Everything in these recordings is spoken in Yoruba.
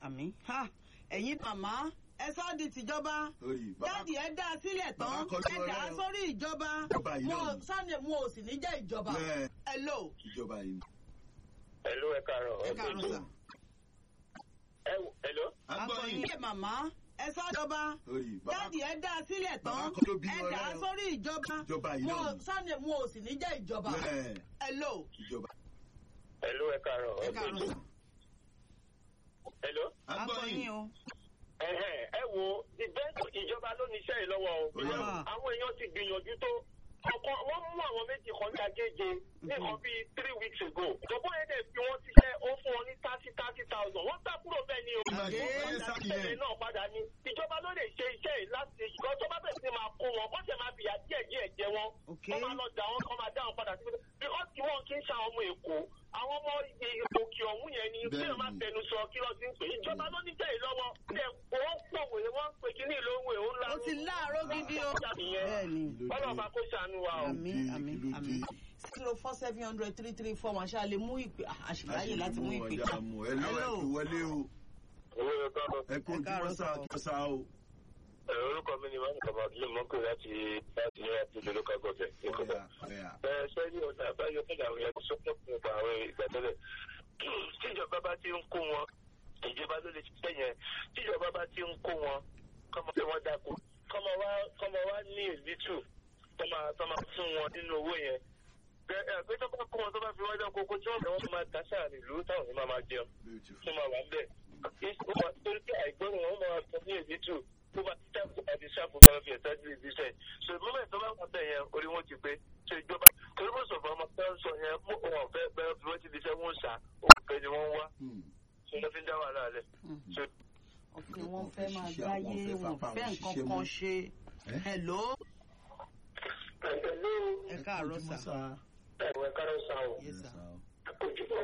àmì ha ẹ̀yin màmá ẹ sọ́ di tìjọba Orí, bàbá- jáde ẹ dá a sílẹ̀ bàbá tán kọjú ẹ dà á ọlọ́run. sórí ìjọba Ìjọba yìí mo náà ni. sunday mo ò sì ní jẹ́ ìjọba Bẹ́ẹ̀. hello ìjọba yìí. Hello, ẹ káàárọ̀. ẹ káàárọ̀ sà. Ẹ- Hello. akọyin ẹ màmá ẹ sọ́ ìjọba Orí, bàbá- jáde ẹ dá a sílẹ̀ bàbá tán kọjú bí ẹ wọn dà á lọ́rùn. sórí ìjọba Ìjọba yìí mo náà ni. sunday mo ò sì ní jẹ́ ìjọba Bẹ́ẹ̀. hello ìjọba. Hello, ẹ káàárọ̀. ẹ káàárọ̀ sà. Hello. akọyin o Ẹ̀hẹ̀, ẹ wo ìbẹ́ẹ̀tì ìjọba ló ní iṣẹ́ yìí lọ́wọ́ o. Ó yá. Àwọn èèyàn ti gbìyànjú tó. Ọkọ wọ́n mú àwọn méjì kan ní Agége ní nǹkan bíi three weeks ago. Ìjọba yẹn dẹ̀ fi wọ́n ṣiṣẹ́ ó fún wọn ní thirty thirty thousand. Wọ́n sá kúrò bẹ́ẹ̀ ni o. Àgé, Wọ́n sá dá yẹn. ìṣẹ̀lẹ̀ náà padà ní. Ìjọba ló lè ṣe iṣẹ́ yìí láti ìjọ tó bá bẹ̀rẹ̀ sí máa kó wọn. Wọ́n ṣẹ̀ máa fìyà díẹ̀ díẹ̀ jẹ wọn. Okay. Wọ́n máa lọ dà wọ́n kọ́ máa dá wọn padà sí. Because tí wọ́n kì í ṣe àwọn ọmọ Èkó. Àwọn ọmọ òkè ọ̀hún yẹn ni bí wọ́n máa Bẹ́ẹ̀ni. tẹnu sọ kí lọ sí ń pè. Ìjọba ló ní tẹ̀ lọ́wọ́. Ẹ̀ wọ́n pòwé wọ́n pè kí ní ìlú òwe ó ńlá. ó ti láàárọ̀ gidi o bẹ́ẹ̀ ni Ọlọ́run bá kó ṣàánú wa o. àmì dé, àmì kí ló àmì dé? zero four seven hundred three three four wọn ṣáà lè mú ìpè àṣìláyè láti mú ìpè ọjà mú ẹ lọ́wọ́ ẹ fi wọlé o. Owó ẹ̀ káàbọ̀. ẹ kó Ẹ ojú káàárọ̀ wọn sá sà o. kí ọ sá o. Ẹ, Orúkọ mi ni Mọ́mí Kàbá Abdul Mọ́kò láti láti ní àti ìlú local government. ọ̀yà ọ̀yà. Ẹ sẹ́yìn ọ̀nà àbáyọ fún àwọn ẹ̀kọ́ sọ́kọ̀ fún ọ̀pọ̀ àwọn ìgbàdọ́lẹ̀. Tíjọba bá ti ń kó wọn, ìjọba ló lè ṣiṣẹ́ yẹn. Tíjọba bá ti ń kó wọn, kọ́mọ pé wọ́n dáko. Kọ́mọ wá kọ́mọ wá ní ìlítù tọ́mọ tọ́mọ fún wọn nínú owó yẹn. Ẹ ẹ pé tó bá kó wọn tó bá fi wọ́n dá kókó tí wọ́n bẹ̀ wọ́n máa dá sáà nílùú táwọn ní máa máa jẹun Beautiful. tó máa wà ń bẹ̀. torí pé àìgbọ́ràn wọn máa sọ ní èdè tù tó bá ti tẹ́kù àti ṣàpò bá fi ẹ̀sẹ̀ sí ibi iṣẹ́. so moment tó bá wà bẹ̀ yẹn orí wọn ti pé so ìjọba torí mo sọ fún ọmọ tó ń sọ yẹn mú wọn fẹ́ bẹ́ẹ̀ fi wọ́n ti di iṣẹ́ wọn ṣá òun fẹ́ ni wọ́n wá Hmm. so wọ́n fi ń dá wàhálà rẹ̀. so ọkùnrin wọn fẹ́ máa Ṣiṣẹ́ gbáyé àwọn fẹ́ wọn fapá fẹ́ wọn nǹkan ṣiṣẹ́ kan mọ́. ṣe Eh? hello pẹ̀lú ẹ káàárọ̀ sà ẹ̀wẹ̀ kárọ̀ sá o yes sir ojúbọ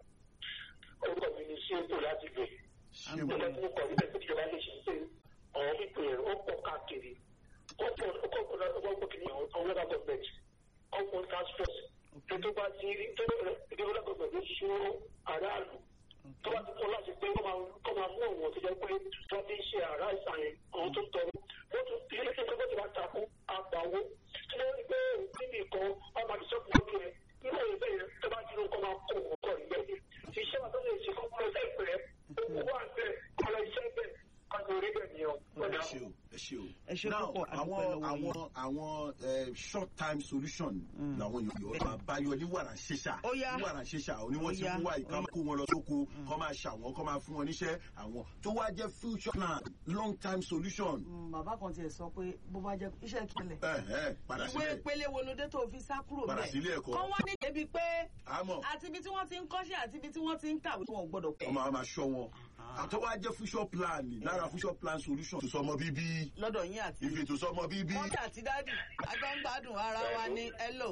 orúkọ mi ni ṣéèkù láti gbé ṣé Àgbẹ̀. mo mo kọ̀ níbẹ̀ tí ìjọba lè ṣe pé àwọn pípé ó pọ̀ káàkiri ó pọ̀ ó pọ̀ ó pọ̀ ó pọ̀ kìíní àwọn local government ó pọ̀ task force tó tó bá ti rí tó tó local government ló ṣó aráàlú tó bá ti kọ́ láti pé kọ́ máa kọ́ máa mú àwọn tó jẹ́ pé tó ti ń ṣe àrá ìsàlẹ̀ àwọn tó ń tọrọ wọ́n tún ilé iṣẹ́ tó bá ti bá takú àgbàwó tí wọ́n ní pé níbi ìkan ọmọ àdìsọ́kù lókè rẹ̀ nínú ìwé bẹ́ẹ̀ tó bá ti ní kọ́ máa kó ọkọ̀ ìgbẹ́ni iṣẹ́ wa tó lè ṣe kọ́ mọ́ ẹgbẹ́ ìpẹ́ owó wà bẹ́ẹ̀ kọ́lá iṣẹ́ bẹ́ẹ̀ kọ́lá orí bẹ́ẹ̀ ni ọ. ẹ ṣe o ẹ ṣe o. Ẹ ṣé Now, púpọ̀, a àwọn dúpẹ́ lọ́wọ́ yín. àwọn àwọn eh, short time solution làwọn èèyàn máa báyọ ní wàrà ṣẹṣà Ó yá. ní wàrà ṣẹṣà ò ní wọ́n Ó ti yá, fún wa ó ìka yá. kó wọn lọ sóko kọ́ máa ṣàwọn kọ́ máa fún wọn níṣẹ́ àwọn tó wá jẹ́ future plan long time solution. Mm, bàbá kan tiẹ̀ sọ pé bó bá jẹ́ iṣẹ́ kílẹ̀ ẹ ẹ padà ìwé sílẹ̀ ìpele wo ló dé tó fi sá kúrò Padà bẹ́ẹ̀ sílé ẹ̀kọ́. kọ́ wá ní débi pé àmọ́ àti ibi tí wọ́n ti ń kọ́ṣẹ́ àti ibi tí wọ́n ti ń kàwé wọn ò gbọ́dọ̀ pẹ́ ọmọ àwọn máa ṣọ́ wọn àtọwọ́ ajẹ́ future plan ni lára future plan solution tó sọmọ bíbí lọ́dọ̀ yín àti ìfètò sọmọ bíbí. mọ́mí àti dádì àjọ ń gbádùn ara wa ní hello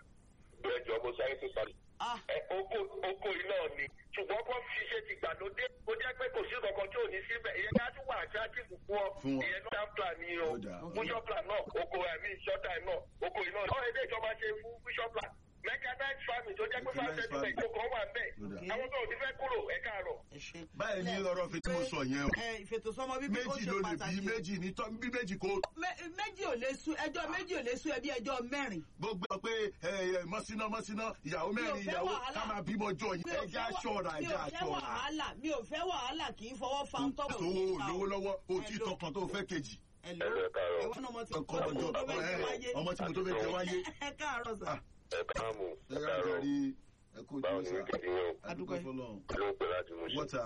bẹ́ẹ̀ jọ mo sáré tó sáré. ah ẹ oko oko iná ni ṣùgbọ́n kó fi ṣe ti gbàlódé ó jẹ́ pé kò sí kankan tí ò ní síbẹ̀ ìyẹn ká tún wà attractive fún ọ Fún wọn. ìyẹn náà plan ni o Ó dáa. future plan náà oko ẹ̀mí short time náà oko iná ni. ọ̀rọ̀ ilé ìjọba ṣe fún future plan mechanized farming tó jẹ́ pé Mechanized fásitì farming. ìjọ kan wà bẹ́ẹ̀ Ó dáa. àwọn tó ò ní fẹ́ kúrò ẹ káàárọ̀. ẹ ṣe. báyìí ní ọ̀rọ̀ fi tí mo sọ yẹn o ẹ ìfètòsọ́mọ bíbí ó méjì ṣe ló lè bí pàtàkì méjì ní tọ́ bí méjì kó Mé- méjì ò lè sú ẹjọ́ méjì ò lè sú ẹbí ẹjọ́ mẹ́rin gbogbo ẹ pé ẹ ẹ mọ́síná mọ́síná ìyàwó Mi ò mẹ́rin fẹ́ ìyàwó wàhálà. ká máa bímọ jọ yìí mi ò ẹja fẹ́ wà- aṣọra mi ẹja ò fẹ́ aṣọra wàhálà mi ò fẹ́ wàhálà kì í fọwọ́ fa ń tọ́wọ̀ owó lówó lọ́wọ́ o tí Hello. tọkàn tó fẹ́ kejì Hello. Ẹ káàárọ̀. ẹ̀wọ́n ọmọ tí ọkọ ọjọ́ tó fẹ́ jẹ wáyé. ọmọ tí mo tó fẹ́ jẹ wáyé ẹ káàárọ̀ sà. Ah, ẹ káàmù ẹ káàárọ̀ rí ẹ kó báwo ojú ni sá wíkẹ́ndì yẹn adúgbò fọlọ́n o ló ń pè láti mú sí. wọ́tà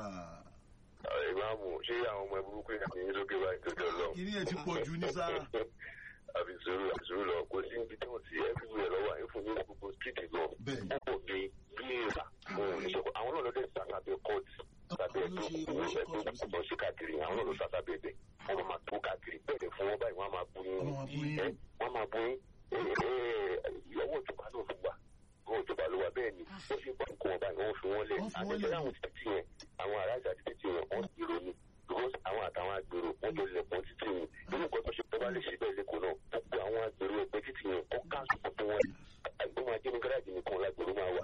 ìmáàmù ṣé àwọn ọmọ burúkú yẹn ní sókè báyìí tó jọ lọ. kìíní ẹ̀ ti pọ̀ jù ní sá àbí sùúrù àbí sùúrù lọ kò sí ibi tí wọn ti everywhere lọ́wọ́ àyẹ̀fọ́ ní gbogbo street lọ. Bẹ́ẹ̀ni. ó pọ̀ bí bí ìlà ohun ìṣòro àwọn náà ló dé sàtàbẹ̀ court sàtàbẹ̀ Àwọn ló ṣe tó owó ṣe ìwé court ẹgbẹ́ ọ̀pọ̀ sí káàkiri àwọn náà ló sàtàbẹ̀ bẹ̀ wọ́n máa tó káàkiri bẹ́ẹ̀ fún wọn báyìí wọ́n máa bú yín Wọ́n máa bú yín. ẹ́ wọ́n máa bú yín ìyàwó ìjọba náà fún wa owó ìjọba ló wà bẹ́ẹ̀ ni wọ́n ṣe bá nǹkan wọn báyìí wọ́n fi wọ́n lẹ̀ Wọ́n fi wọ́n àtẹ̀jẹ́ lẹ̀. láwọn títí yẹn àwọn aráàlú àti títí yẹn wọ́n ti ronú because àwọn àtàwọn agbèrò wọ́n jọ lẹ̀kùn títí yẹn nínú nǹkan tó ṣe tó bá lè ṣe bẹ́ẹ̀ lẹ́kọ̀ọ́ náà gbogbo àwọn agbèrò ẹgbẹ́ títí yẹn kọ́ káàsù gbogbo wọn àgbọ̀n ajé ní gáràjì nìkan lágbèrò máa wà